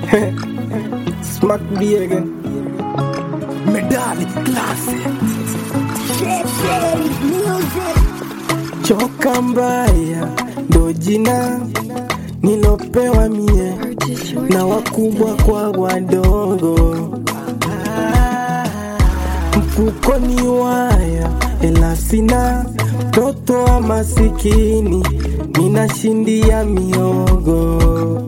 Smack B again. Medali classic. Choka mbaya ndo jina nilopewa mie na wakubwa kwa wadogo. Mfukoni waya ela sina, mtoto wa masikini ninashindia miogo.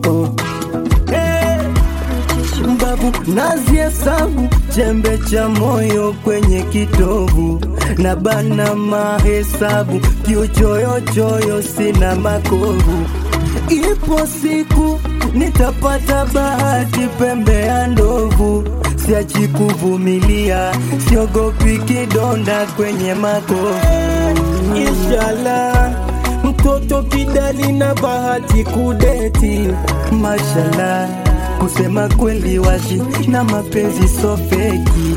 Mbavu naziesabu chembe cha moyo kwenye kitovu na bana mahesabu kiuchoyochoyo sina makovu. Ipo siku nitapata bahati pembe ya ndovu, siachi kuvumilia, siogopi kidonda kwenye makovu. Inshallah, mtoto kidali na bahati kudeti. Mashallah, kusema kweli wazi na mapenzi so feki.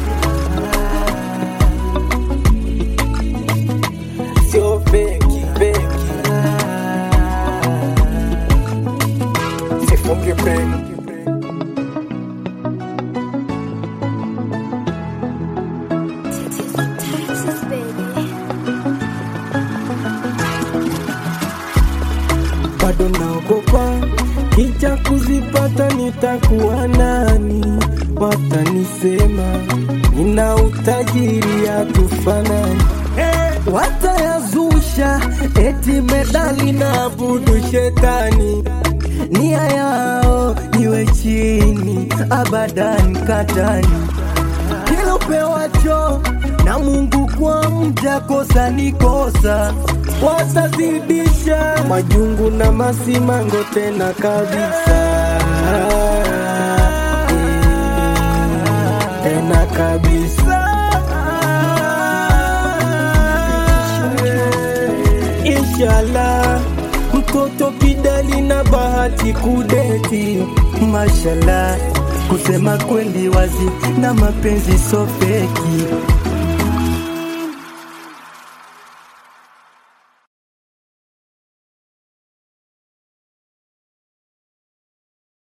Sio feki, feki. Sifunge breki. Texas, baby. bado naogopa kicha kuzipata nitakuwa nani watanisema nina utajiri hatufanani Watayazusha eti medali na budu shetani nia yao niwe chini abadan katani kila upewacho na Mungu kwa mja kosa ni kosa watazidisha majungu na masimango tena kabisa Eh, tena kabisa inshallah mtoto kidali na bahati kudeti mashallah kusema kweli wazi na mapenzi so feki